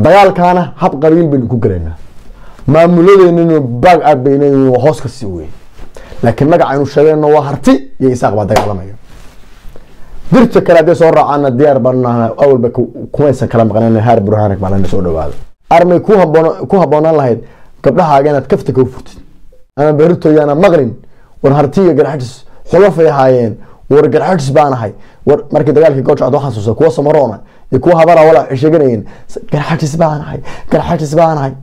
dagaalkaana hab qabiil baynu ku galaynaa maamuladeenninu baag aad bayna hoos ka sii wey laakiin magacaynu sheegayno waa harti iyo isaaq baa dagaalamaya dirta kale hadday soo raacaana diyaar baanu nahnaa awalba kumaysan kala maqnayn haar burhaanag maalina soo dhawaado armay ku haboon ku habboonaan lahayd gabdhahaaga inaad kafta ka furtid ama beritoyaana maqlin war hartiga garxajis xulafay ahaayeen war garxajis baan ahay war markii dagaalkii gojcad waxaan xasuusta kuwa samaroona iyo kuwa habara wala waxay sheeganayeen garxajis baan ahay garxajis baan ahay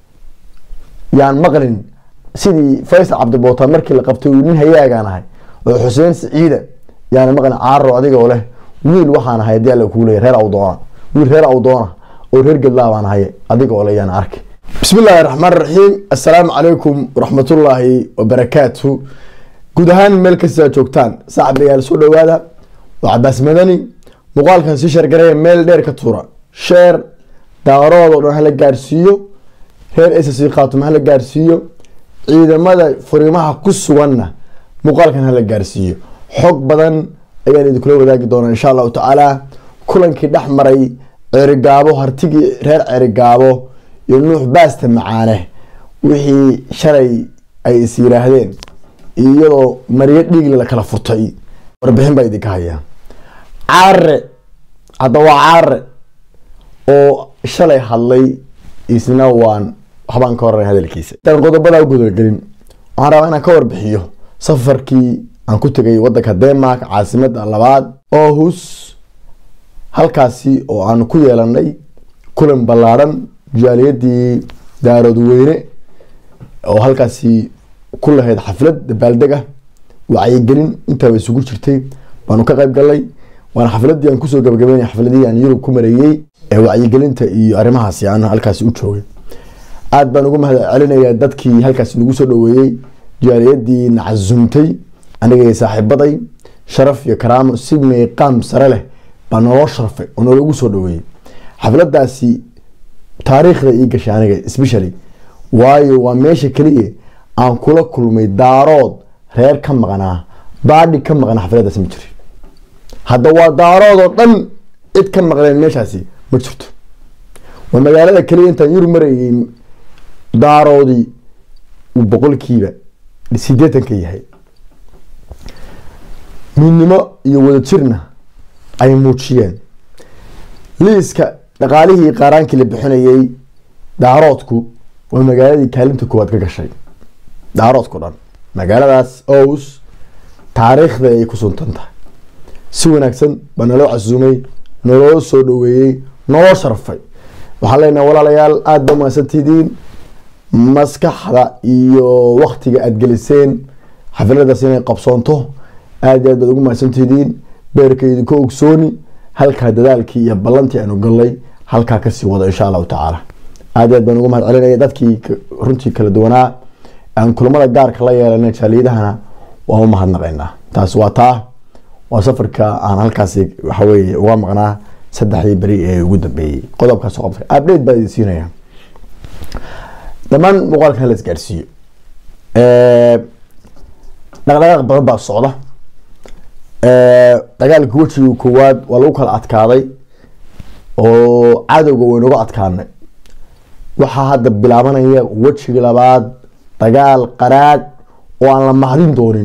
yaan maqlin sidii faysal cabdibootaan markii la qabtay uu nin hayaagaan ahay oo xuseen siciida yaana maqlin caaro adigoo leh wiil waxaan ahay haddii alla kuu leeya reer awdoona wiil reer awdoona oo reer gedlaa baan ahay adigoo le yaan arki bismi illaahi raxmaan raxiim assalaamu calaykum waraxmatullaahi wabarakaatu guud ahaan meel kastaa joogtaan saaxibayaal soo dhawaada waa cabaas madani muuqaalkan sii sheergareeya meel dheer ka tuura sheer daarood oo dhan hala gaarsiiyo reer ss khaatuma hala gaarsiiyo ciidamada furimaha ku suganna muuqaalkan hala gaarsiiyo xog badan ayaan idinkula wadaagi doonaa insha allahu tacaala kulankii dhex maray ceerigaabo hartigii reer ceerigaabo iyo nuux baasta macaane wixii shalay ay is yiraahdeen iyadoo maryo dhiigli la kala furtay warbixin baa idinka hayaa caare hadda waa caare oo shalay hadlay isna waan waxbaan ka horeyn hadalkiisa intaan qodobadaa gudalgelin waxaan rabaa inaan ka warbixiyo safarkii aan ku tegay wadanka denmark caasimada labaad ohus halkaasi oo aan ku yeelanay kulan ballaadhan jaaliyadii daarood weyne oo halkaasi ku lahayd xaflad dabaaldeg ah wacyigelin intaaba isugu jirtay baanu ka qayb galnay waana xafladii aan kusoo gabagabeynay xafladihii aan yurub ku mareeyey ee wacyigelinta iyo arrimahaasi aan halkaasi u joogay aada baan ugu mahad celinayaa dadkii halkaasi nagu soo dhaweeyey jaaliyadii nacasumtay anigay saaxiibaday sharaf iyo karaamo si meeqaam sare leh baa naloo sharfay oo nalagu soo dhaweeyey xafladaasi taariikhda ii gashay aniga specially waayo waa meesha keliya aan kula kulmay daarood reer ka maqnaa baadhi ka maqnaa xafladaasi ma jiri hadda waa daarood oo dhan cid ka maqneen meeshaasi ma jirto waa magaalada keliya intaan yurub marayay daaroodii uu boqolkiiba sideetan ka yahay midnimo iyo wadajirna ay muujiyeen liiska dhaqaalihii qaaraankii la bixinayay daaroodku waa magaaladii kaalinta koowaad ka gashay daaroodku dhan magaaladaas ows taariikhda ay ku suntan tahay si wanaagsan baa naloo casuumay naloo soo dhaweeyey naloo sharfay waxaan leenahay walaalayaal aada ba mahadsantidiin maskaxda iyo waktiga aada geliseen xafiladaas inay qabsoonto aada aad baad ugu mahadsantidiin beerka idinka ogsooni halkaa dadaalkii iyo ballantii aanu galnay halkaa kasii wado insha allahu tacaala aada aad baan ugu mahad celinaya dadkii runtii kala duwanaa aan kulamada gaarka la yeelanay jaaliyadahana waan u mahadnaqaynaa taas waa taa waa safarka aan halkaasi waxaweye uga maqnaa saddexdii beri ee ugu dambeeyey qodobkaas qobka update baa idin siinaya dhammaan muuqaalkan la isgaarsiiyo dhaqdhaqaaq badan baa socda dagaalkii wejiga koowaad waa lagu kala adkaaday oo cadowga waynaga adkaanay waxaa hadda bilaabanaya wejiga labaad dagaal qaraadh oo aan la mahdin doonin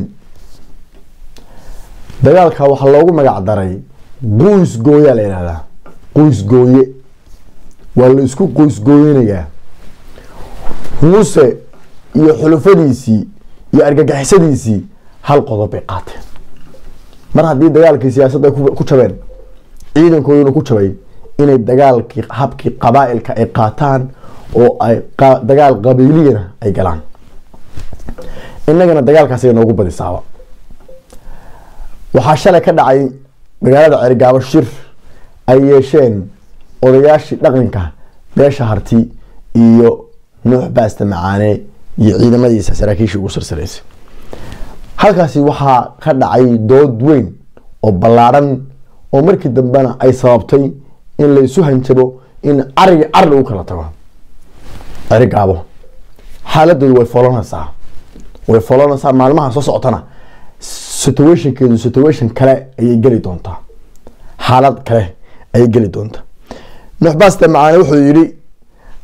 dagaalka waxaa loogu magac daray qoys gooyaa la yihahdaa qoys gooye waa la isku qoys gooyanayaa muuse iyo xulufadiisii iyo argagixisadiisii hal qodob bay qaateen mar haddii dagaalkii siyaasadda ku jabeen ciidankooduna ku jabay inay dagaalkii habkii qabaa-ilka ay qaataan oo ay dagaal qabiiliyana ay galaan innagana dagaalkaasiga noogu badisaaba waxaa shalay ka dhacay magaalada ceerigaabo shir ay yeesheen odayaashii dhaqanka beesha harti iyo nuux baasta macaane iyo ciidamadiisa saraakiishii ugu sarsaraysay halkaasi waxaa ka dhacay dood weyn oo ballaadhan oo markii dambena ay sababtay in la isu hanjabo in carigi car lagu kala tago cerigaabo xaaladoodu way folanaysaa way folanaysaa maalmaha soo socotana situationkeedu situation kale ayay geli doontaa xaalad kale ayay geli doontaa nuux baasta macaane wuxuu yidhi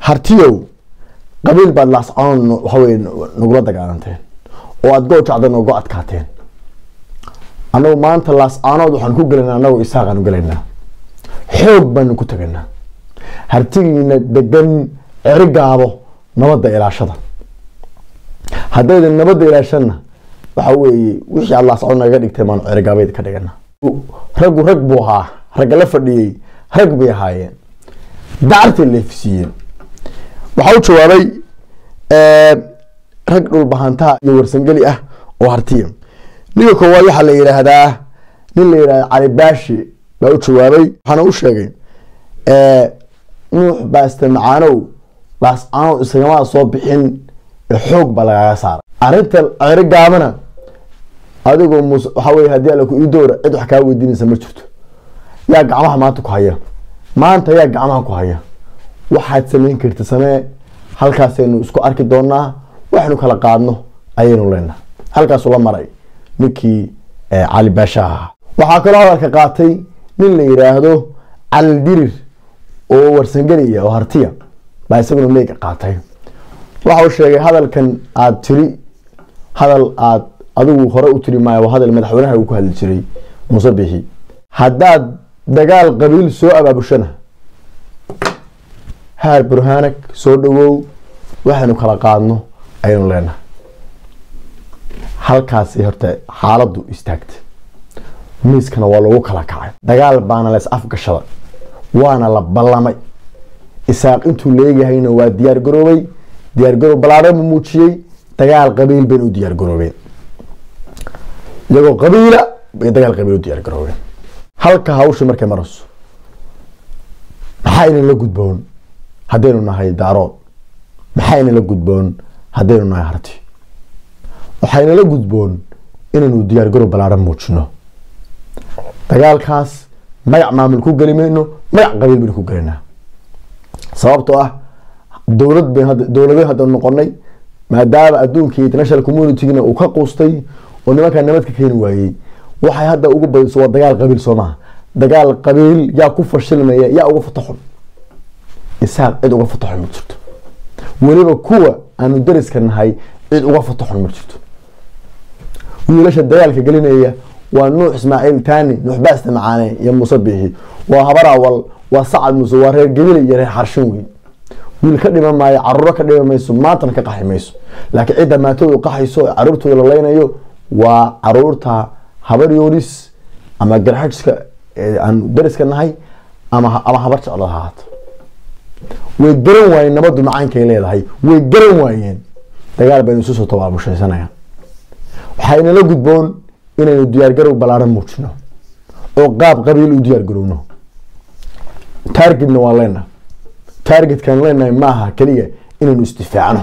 hartiyow qabiil baad laascanood waxaweye nagula dagaalanteen oo aad goojacda noogu adkaateen annagu maanta laascaanood waxaan ku gelaynaa annagu isaaqaanu gelaynaa xoog baanu ku teganaa hartigiina degan ceri gaabo nabadda ilaashada haddaydan nabadda ilaashana waxa weeye wixii aad laascaanood nagaga dhigtay baanu cerigaabeed ka dhigana raggu rag buu ahaa ragga la fadhiyey rag bay ahaayeen dacartay leefsiiyeen waxaa u jawaabay rag dhulbahantaa iyo warsangeli ah oo hartiya ninka koowaad waxaa la yidhaahdaa nin la yidhahda cali baashi baa u jawaabay waxaana u sheegay nuux baaste macaanow laascaanow isagamaada soo bixin ee xoog baa lagaaga saaray arrinta ceri gaabana adigoo mus waxaa weye haddii alla ku ii doora cid wax kaa weydiinaysa ma jirto yaa gacmaha maanta ku haya maanta yaa gacmaha ku haya waxaad samayn karta samee halkaasaynu isku arki doonaa waxaynu kala qaadno ayaynu leenaha halkaasuu la maray ninkii cali baashaha ahaa waxaa kaloo hadalka qaatay nin la yidhaahdo cali dirir oo warsangeliya oo hartiya baa isaguna leega qaatay waxa uu sheegay hadalkan aada tiri hadal aad adigu hore u tiri maayo waa hadal madaxweynaha uu ku hadli jiray muuse bixi haddaad dagaal qabiil soo abaabushana haar burhaanag soo dhawow waxaynu kala qaadno ayaynu leenahay halkaasi horta xaaladdu istaagta miiskana waa lagu kala kacay dagaal baana lees afgashada waana la ballamay isaaq intuu leegahayna waa diyaar garoobay diyaar garoob balaadhan buu muujiyey dagaal qabiil bayna u diyaar garoobeen iyagoo qabiila bay dagaal qabiil u diyaar garoobeen halka hawsha markay marayso maxaa inan la gudboon haddaynu nahay daarood maxaa inan la gudboon haddaynu nahay harti waxaynala gudboon inaynu diyaar garoob balaadhan muujino dagaalkaas magac maamul ku geli mayno magac qabiil baynu ku gelinaa sababtoo ah dowlad bayn dowlado hadda noqonay maadaama adduunka international communitygna uu ka quustay oo nimankaa nabad ka keeni waayey waxay hadda ugu badiso waa dagaal qabiil soo maha dagaal qabiil yaa ku fashilmaya yaa uga fataxun isaaq cid uga fataxun ma jirto weliba kuwa aanu dariska nahay cid uga fataxun ma jirto wiilasha dagaalka gelinaya waa nuux ismaaciil taani nuux baaste macaane iyo muuse biixi waa habar awal waa sacad muuse waa reer gebile iyo reer xarshin wey wiil ka dhiman maayo caruuro ka dhiman mayso maantana ka qaxi mayso laakiin cidda maatoodu qaxayso caruurtooda la leynayo waa caruurta habar yoonis ama garxajska aan dariska nahay ama ama habar jeclo ahaato way garan waayeen nabadu macaankay leedahay way garan waayeen dagaal baynu isu soo tabaabushaysanayaan waxaynala gudboon inaynu diyaargarow ballaaran muujino oo qaab qabiil u diyaargarowno targetna waa leenaha targetkan leenahay maaha keliya inaynu isdifaacno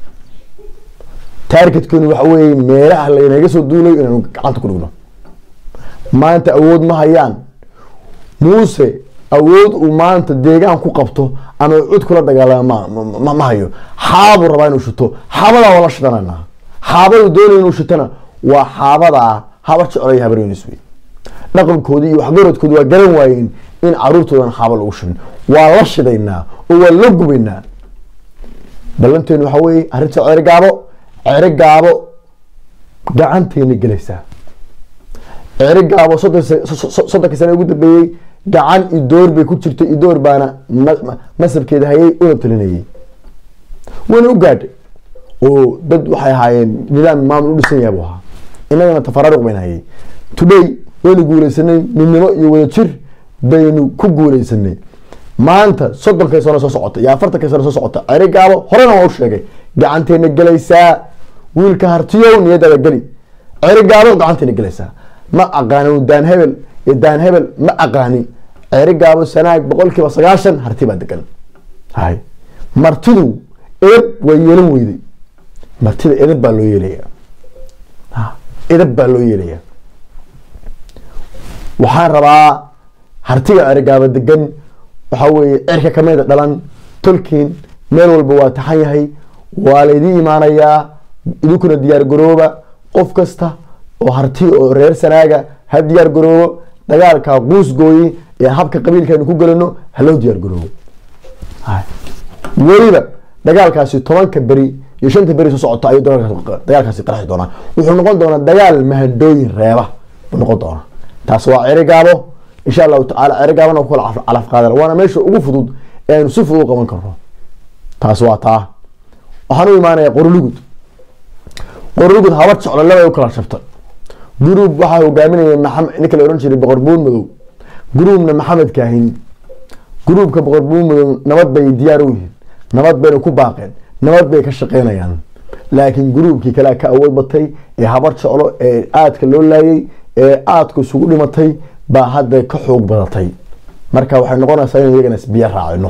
targetkenu waxa weeye meelaha laynaga soo duulayo inaynu gacanta ku dhigno maanta awood ma hayaan muuse awood uu maanta deegaan ku qabto ama cud kula dagaalama ma hayo xaabuu rabaa inuu shito xaabadaa waa la shidananaa xaabadu doonaya inuu shitana waa xaabadaa habar jeclay habaryonis wey dhaqankoodii iyo waxgaradkoodi waa garan waayeen in caruurtoodan xaaba lagu shibin waa la shidaynaa oo waa la gubaynaa ballanteenu waxa weeye arrinta cere gaabo cere gaabo gacanteena gelaysaa cere gaabo soddonkii sane ugu dambeeyey gacan idoor bay ku jirtay idoor baana masabkeeda hayay una talinayay wayna u gaadhay oo dad waxay ahaayeen nidaam maamul u dhisan yahay buu ahaa innagana tafaraaruq bayna hayay today waynu guuleysanay midnimo iyo wadajir baynu ku guuleysanay maanta soddonkii sano soo socota iyo afartankii sano soo socota ceri gaabo horena waa u sheegay gacanteena gelaysaa wiilka hartiyow niyadaada geli ceri gaabo gacanteena gelaysaa ma aqaani daan hebel iyo daan hebel ma aqaani ceri gaabo sanaag boqol kiiba sagaashan harti baa degan hay martidu edab waa yeelan weyday martida edab baa loo yeelaya edab baa loo yeelaya waxaan rabaa hartiga cerigaaba degan waxaa weeye cirka kamida dhalan tolkiin meel walba waa taxan yahay waa laydin imaanayaa idinkuna diyaar garooba qof kasta oo harti oo reer sanaaga ha diyaar garoobo dagaalka quus gooye ee habka qabiilkeenu ku gelano ha loo diyaar garoobo weliba dagaalkaasi tobanka beri iyo shanta beri soo socota ayuu dagaalkaasi qarxi doonaa wuxuu noqon doonaa dagaal mahadooyin reeba buu noqon doonaa taas waa cerigaabo insha allahu tacaala cerigaabana ku kala calaf qaadan waana meesha ugu fudud ee aynu si fudud u qaban karno taas waa taa waxaan u imaanaya qorlugud qorlugud habar jeclo laba u kala shabtay guruub waxaa hogaaminaya maxamed ninka la ohan jiray boqor buun madow guruubna maxamed kaahin guruubka boqor buun madow nabad bay diyaar u yihiin nabad bayna ku baaqeen nabad bay ka shaqeynayaan laakiin guruubkii kale ka awood batay ee habar jeclo ee aadka loo laayay ee aadka isugu dhimatay baa hadda ka xoog badatay marka waxay noqonaysaa in iyagana isbiyo raacino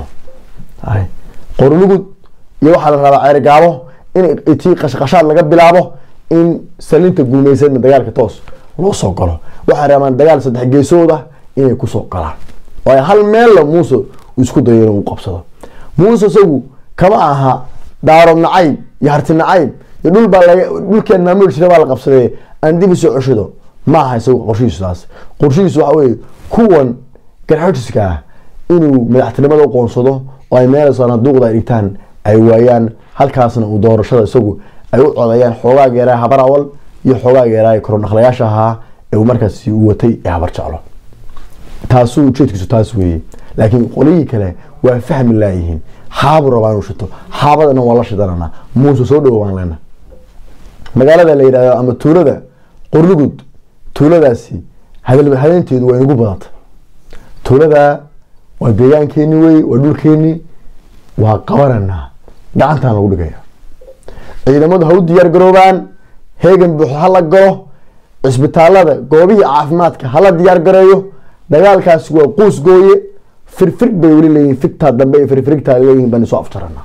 qorlugud iyo waxaa la rabaa ceerigaabo in tii qashqashaad laga bilaabo in salinta guumeysadna dagaalka toos loo soo galo waxay rabaan dagaal saddex geesooda inay kusoo galaan oo ay hal meella muuse isku dayo inuu qabsado muuse isagu kama aha daarood nacayb iyo harti nacayb iyo dhul baa laga dhulkeen maamul jira baa la qabsaday aan dib usoo ceshido ma aha isagu qorshihiisu taas qorshihiisu waxa weye kuwan garxojiska ah inuu madaxtinimada u qoonsado oo ay meel sanaaduuqda ay dhigtaan ay waayaan halkaasna uu doorashada isagu ay u codayaan xoogaa geeraha habar awal iyo xoogaa geeraha korodhaqlayaasha ahaa ee uu markaasi u watay ee habar jeclo taasuu ujeedkiisu taas weeye laakiin qolihii kale waa fahmi laayihiin xaabu rabaa inuu shito xaabadana waa la shidanana muuse soo dhowo waan leena magaalada la yidhahdo ama tuulada qorlugud tuuladaasi hadeynteedu waa inugu badanta tuulada waa deegaankeeni wey waa dhulkeeni waa qabananaa gacantaan lagu dhigaya ciidamadu ha u diyaar garoobaan heegan buuxo hala galo cisbitaalada goobihii caafimaadka hala diyaar gareeyo dagaalkaasi waa quus gooye firfir bay weli leeyihin figtaa dambe iyo firfirigtaa leeyihin baan soo afjarana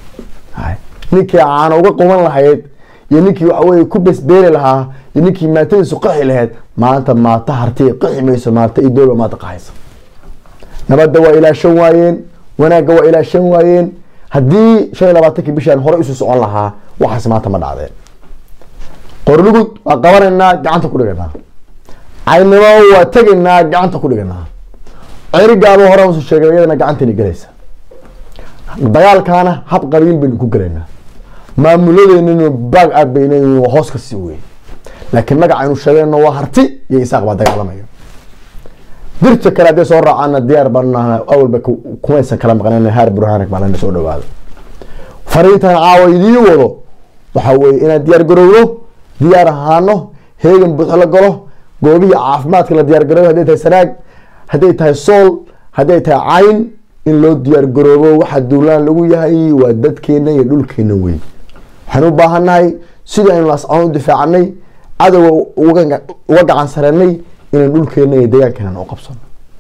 ninkii caana uga quban lahayd iyo ninkii waxaweye ku besbeeli lahaa iyo ninkii maatadiisu qaxi lahayd maanta maata harti qaxi mayso maata iyo dooba maanta qaxaysa nabadda waa ilaashan waayeen wanaagga waa ilaashan waayeen haddii shan iyo labaatankii bishaan hore isu socon lahaa waxaas maanta ma dhacdeen qorlugud waa qabanaynaa gacanta ku dhiganaa caynimo waa tegaynaa gacanta ku dhiganaa cerigaabo hore usu sheegay iyadana gacantani gelaysa dagaalkaana hab qabiil baynu ku gelaynaa maamuladeenninu baag aad bayna hoos ka sii wey laakiin magacaynu sheegayno waa harti iyo isaaq baa dagaalamaya dirta kale hadday soo raacaana diyaar baan awalba kumaysan kala maqnayn haar burhaanag baa lana soo dhawaado fariintan caawa idii wado waxa weye inaan diyaar garowno diyaar ahaano heegan buuxo la galo goobihii caafimaadka la diyaar garoobo hadday tahay sanaag hadday tahay sool hadday tahay cayn in loo diyaar garoobo waxa duulaan lagu yahay waa dadkeena iyo dhulkeena wey waxaan u baahannahay sidii aynu lascaan u difaacanay cadowga uga gacan sareynay inaan dhulkeena iyo deegaankeena u qabsano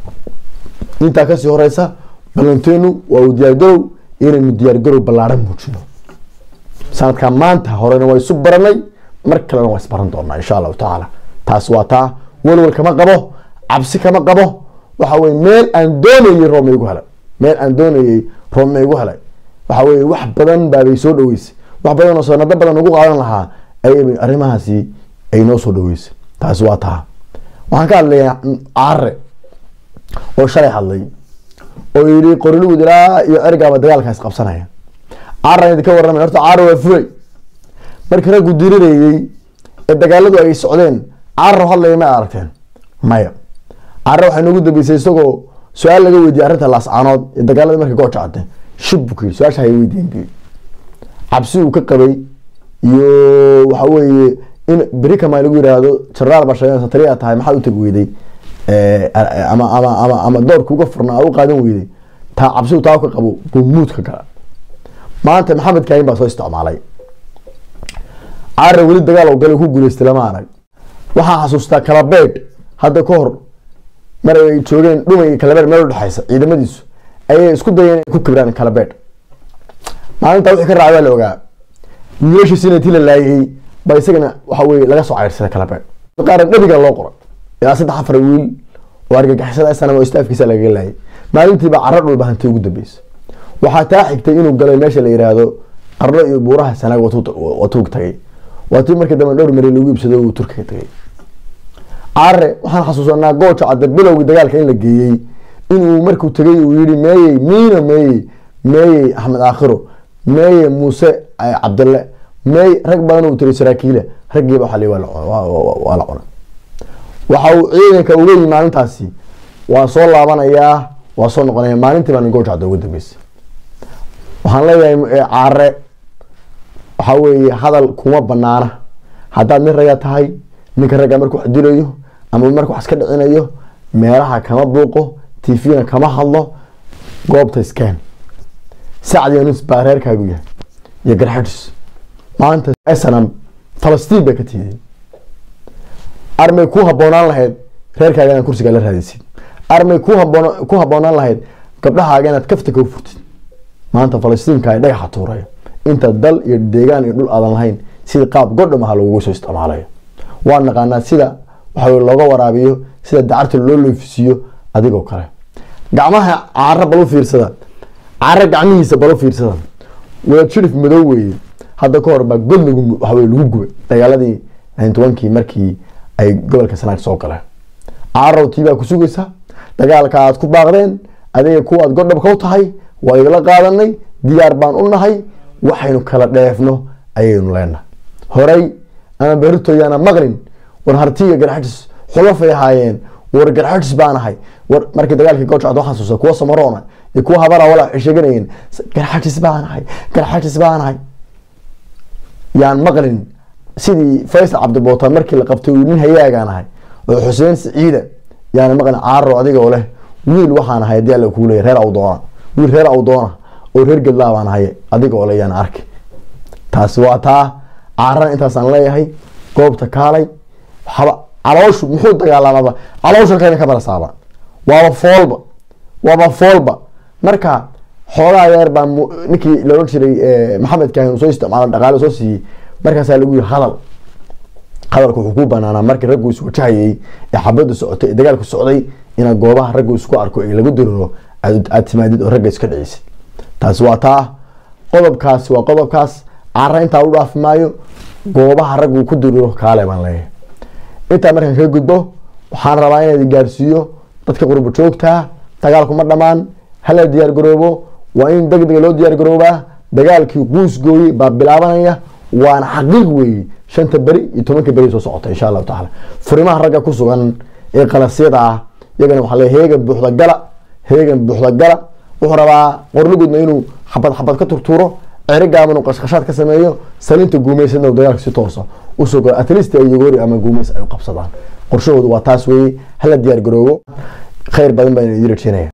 intaa kasii horeysa ballanteenu waa uu diyaargarow inaynu diyaargarow ballaaran muujino sanadkaa maanta horena waa isu baranay mar kalena waa isbaran doonaa insha allahu tacaala taas waa taa walwal kama qabo cabsi kama qabo waxa weye meel aan doonayey roob ma igu helay meel aan doonayey roob ma igu helay waxa weye wax badan baabay soo dhaweysay wax badan oo sanado badan ugu qaadan lahaa ayay arrimahaasi ay noo soo dhaweysay taasi waa taa waxaan ka hadlayaa care oo shalay hadlay oo yidhi qorilugud ilaa iyo ergaaba dagaalkaas qabsanaya caran idinka warramay horta care waa fulay markii raggu dirirayey ee dagaaladu ay socdeen carro hadlaya ma aragteen maya care waxay noogu dambeysay isagoo su-aal laga weydiiyey arrinta laascaanood ee dagaalada markay gooja cadde shib buu ku yidhi su-aasha hay weydiin bu cabsi uu ka qabay iyo waxa weeye in berikama lagu yiraahdo jaraal baa sheegeen satariya tahay maxaad u tegi weyday ama ama ama ama doorka uga furnaa u qaadan weyday taa cabsi taa ka qabo buu muud ka gala maanta maxamed kaahin baa soo isticmaalay care weli dagaal oo gale ku guuleystay lama arag waxaa xasuustaa kalabeedh hadda ka hor mar ay joogeen dhumay iyo kalabeedh meel udhexaysa ciidamadiisu ayay isku dayeen inay ku kibraan kalabeedh maalintaa wixii ka raacay waa la ogaa wiilashiisina intii la laayay ba isagana waxa weye laga soo cayrsaday kalabeedh qaarna dhabiga loo qoray ilaa saddex afar wiil oo argagixisada sanam oo istaafkiisa lagaga laayay maalintiiba caro dhulba hanti ugu dambeysa waxaa taa xigtay inuu galay meesha la yiraahdo qarno iyo buuraha sanaag watuug tagay waatii markii dambe dhowr mari lagu iibsado uu turkiga tagay care waxaan xasuusanaa gooja cadda bilowgii dagaalka in la geeyey inuu markuu tegay uu yihi meeyey miina meeyey meeyey axmed aakhiro meeye muuse cabdille meey rag badan uu tiri saraakiile raggiiba waxa waa la cunay waxa uu ciidanka uga yimi maalintaasi waa soo laabanayaa waa soo noqonaya maalintii baa goojacda ugu dambeysay waxaan leeyahay caare waxaa weeye hadal kuma banaana haddaad nin raga tahay ninka ragga markuu wax dilayo ama markuu wax iska dhicinayo meelaha kama buuqo tvna kama hadlo goobta iskeen sacd yanus baa reerkaagu yahay iyo garxadis maanta snam falastiin bay ka tiideen armay ku haboonaan lahayd reerkaaga inaad kursigaa la raadaysid armay ku haboon ku haboonaan lahayd gabdhahaaga inaad kafta kau furtid maanta falastiinka ay dhagaxa tuuraya inta dal iyo deegaan iyo dhul aadan lahayn sidii qaab godhamaha lagugu soo isticmaalayo waa naqaanaa sida waxa looga waraabiyo sida dacarta loo loofisiiyo adigoo kale gacmaha caaro balu fiirsada caaro gacmihiisa balu fiirsada wada jirif madow weeye hadda ka hor baa god lagu waxawe lagu gubay dagaaladii tobankii markii ay gobolka sanaag soo galeen caarow tii baa ku sugaysa dagaalka aad ku baaqdeen adiga kuwaad godhabka u tahay waa igala qaadanay diyaar baan u nahay waxaynu kala dheefno ayaynu leenahay horay ama beritoyaana maqlin war hartiga garxajis xulafay ahaayeen war garxajis baan ahay war markii dagaalkii goojacad waxaa xasuusta kuwa samaroona iyo kuwa habara walaa waxay sheeganayeen garxajis baan ahay garxajis baan ahay yaan maqlin sidii faysal cabdibootaan markii la qabtay uu nin hayaagaan ahay oo xuseen siciida yaana maqlin caaro adigoo leh wiil waxaan ahay hadii alla kuu leeya reer awdoona wiil reer awdoona oo reer gedlaa baan ahay adigoo le yaan arki taasi waa taa caarana intaasaan leeyahay goobta kaalay waxaba calooshu muxuu dagaalamaba caloosha kayna ka balasaaba waaba foolba waaba foolba marka xoogaa yeer baa ninkii laohan jiray maxamed kaahin soo isticmaalo dhaqaale soo siiyey markaasaa lagu yiri hadal hadalka wuxuu ku banaanaa markii raggu is wajahayay ee xabadu socotay ee dagaalku socday inaad goobaha raggu isku arko ee lagu diriro aad timaadid oo ragga iska dhicisid taasi waa taa qodobkaasi waa qodobkaas cara intaa u dhaafi maayo goobaha raggu ku diriro kaale baan leeyahay intaa markaan kaga gudbo waxaan rabaa inaad gaarsiiyo dadka qurbo joogtaa dagaalkuma dhammaan hala diyaar garoobo waa in deg dega loo diyaar garoobaa dagaalkii quusgooyey baa bilaabanaya waana xaqiiq weeye shanta beri iyo tobanka beri soo socota insha allahu tacaala furimaha ragga ku sugan ee qalasyada ah iyagana waxaa leeyahay heegan buuxda gala heegan buuxda gala wuxuu rabaa qorlugudna inuu xabad xabad ka turtuuro cerigaaban uu qashqashaad ka sameeyo salinta guumaysadna uu dagaalka si toosa usoo galo atlist ay yogoori ama guumays ay u qabsadaan qorshahoodu waa taas weeye hala diyaar garoobo khayr badan baa idin rajeynaya